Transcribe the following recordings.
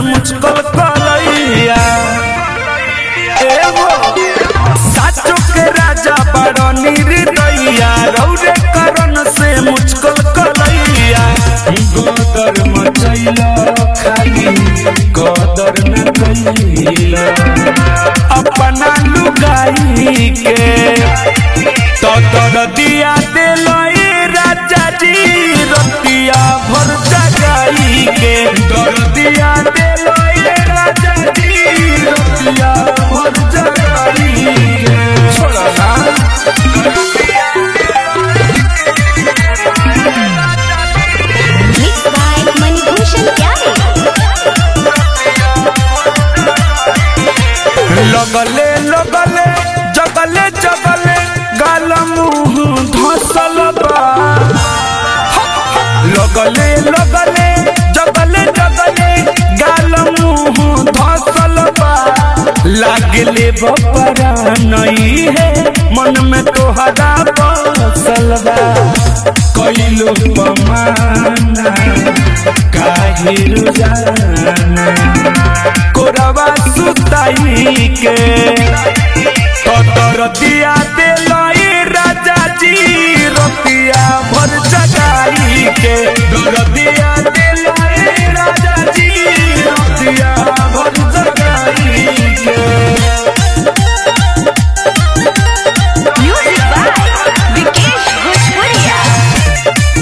मुझकल करैया एगो साचो के राजा बड़ निर्दया रौरे करण से मुझकल करैया गोदर मचैला खाली कदर न कैला अपना लुगाई के तो तर दिया दिल राजा जी रतिया भर जगाई के तर दिया दिल राजा जी रतिया भर जगाई के छोड़ा Mixed by Manibhushan Pyare. लगले लगले जगले जगले गाल मुंह धसल बा लगले लगले जगले जगले गाल मुंह धसल बा लागले बपरा नहीं है मन में तोहरा बसल बा कैलो पमाना काहे रुजाना कोरवा सुताई के कतर दिया दिलाई राजा जी रतिया भर जगाई के दर दिया दिलाई राजा जी रतिया भर जगाई के Music by Vikesh Bhojpuria.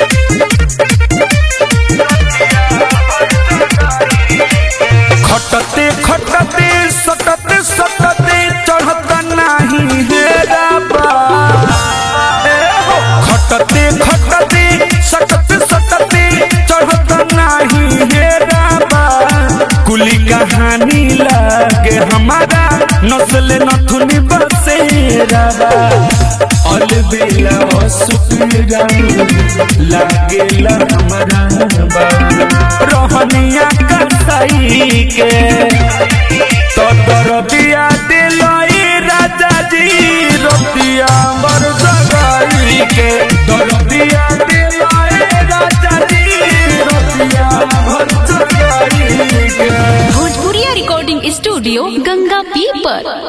खटते खटते सटते सटते चढ़त नाही हेरा बा ए हो खटते खटते सटते सटते चढ़त नाही हेरा बा कुली कहानी लागे हमारा नस्ल नथुनी बसेरा बा अलबेला सुकरा लागेला हमारा बा रहनिया कसाई के तो दर दिया दिलाई राजा जी रतिया मर जगाई के दर दिया दिलाई राजा जी रतिया मर जगाई के Bhojpuria Recording Studio, Ganga People.